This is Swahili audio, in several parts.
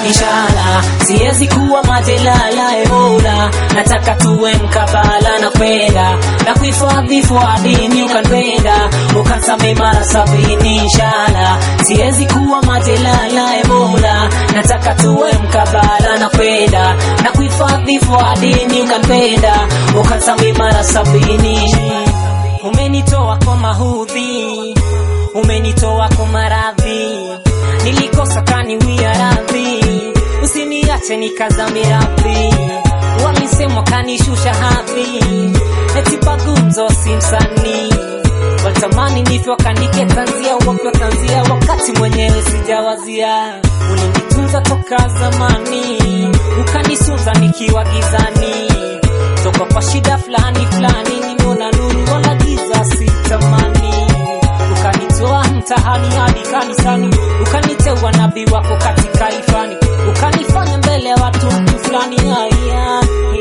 inshallah siwezi kuwa majelala ebola nataka tuwe mkabala na kwenda na kuhifadhi fuadini ukanpenda ukansame mara sabini inshallah siwezi kuwa majelala ebola nataka tuwe mkabala na kwenda na kuhifadhi fuadini ukanpenda ukansame mara sabini umenitoa kwa mahudhi umenitoa kwa maradhi nilikosa kaniwia radhi usiniache nikazame radhi walisema kanishusha hadhi eti pagumzo si msanii walitamani nife wakanike tanzia wakiwa tanzia wakati mwenyewe sijawazia ulinitunza toka zamani ukanisunza nikiwa gizani toka kwa shida fulani fulani nimeona nuru wala giza sitamani ukanitoa mtahani hadi kanisani ukaniteua nabii wako katika ifani ukanifanya mbele ya watu mtu fulani haya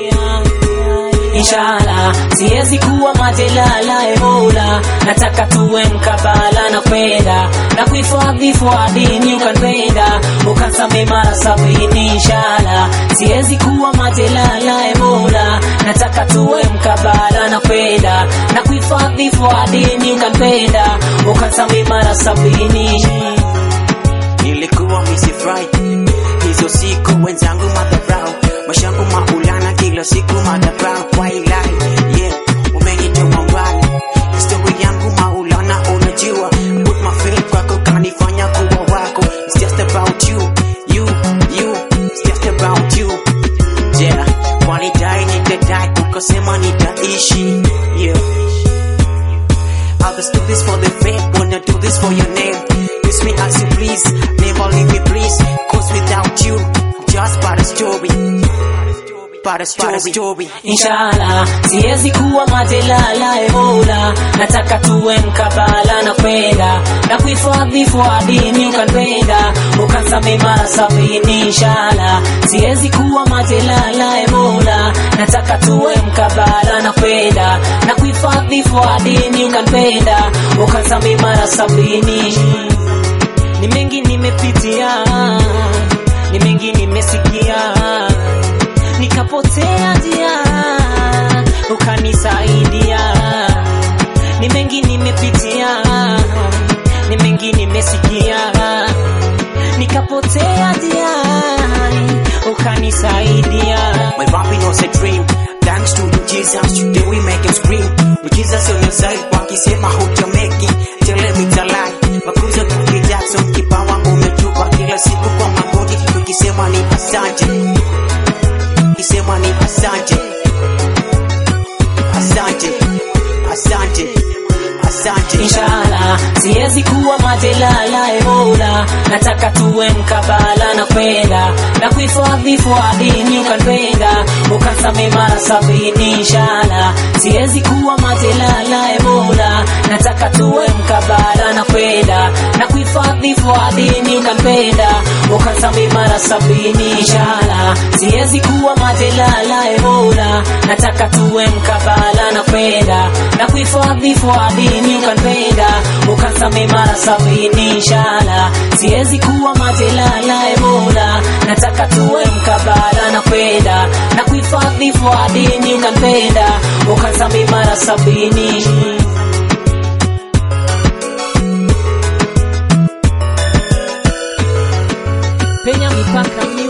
inshallah siwezi kuwa majelala ebola nataka tuwe mkabala na kwenda na kuhifadhi fuadini ukanpenda ukansame mara sabini inshallah siwezi kuwa majelala ebola nataka tuwe mkabala na kwenda na kuhifadhi fuadini ukanpenda ukansame mara sabini nilikuwa misifurahi hizo siku wenzangu madharau mashangu maulana kila siku madharau wailai yeah umenitoa mbali histori yangu maulana unajua put my faith kwako kanifanya kuwa wako it's just about you you you it's just about you yeah walidai nitadai ukasema nitaishi yeah I'll just do this for the faith, wanna do this for your name. Use me as you please, never leave me please. Cause without you, I'm just but a story. But a story. But a story. inshallah siwezi kuwa majelala ebola nataka tuwe mkabala na kwenda na kuhifadhi fuadini ukanpenda ukansame mara sabini inshallah siwezi kuwa majelala ebola nataka tuwe mkabala na kwenda na kuhifadhi fuadini ukanpenda ukansame mara sabini ni mengi nimepitia ni mengi nimesikia nikapotea njia ukanisaidia ni mengi nimepitia ni mengi nimesikia nikapotea njia ukanisaidia My rapping was a dream. Thanks to you, Jesus. Today we make him scream. With Jesus on your side, wakisema hujameki, tell him it's a lie. Makuza Tuki Jackson, kipawa umetupa kila siku kwa magoti, tukisema ni asante, kisema ni asante, asante, asante, asante. inshallah siwezi kuwa majelala ebola nataka tuwe mkabala na kwenda na kuhifadhi fuadini ukanpenda ukansame mara sabini inshallah siwezi kuwa majelala ebola nataka tuwe mkabala na kwenda na kuhifadhi fuadini ukanpenda ukansame mara sabini inshallah siwezi kuwa majelala ebola nataka tuwe mkabala na kwenda na kuhifadhi fuadini ukanpenda ukansame mara sabini inshallah siwezi kuwa majelala ebola nataka tuwe mkabala na kwenda na kuhifadhi fuadini ukanpenda ukansame mara sabini penya mipaka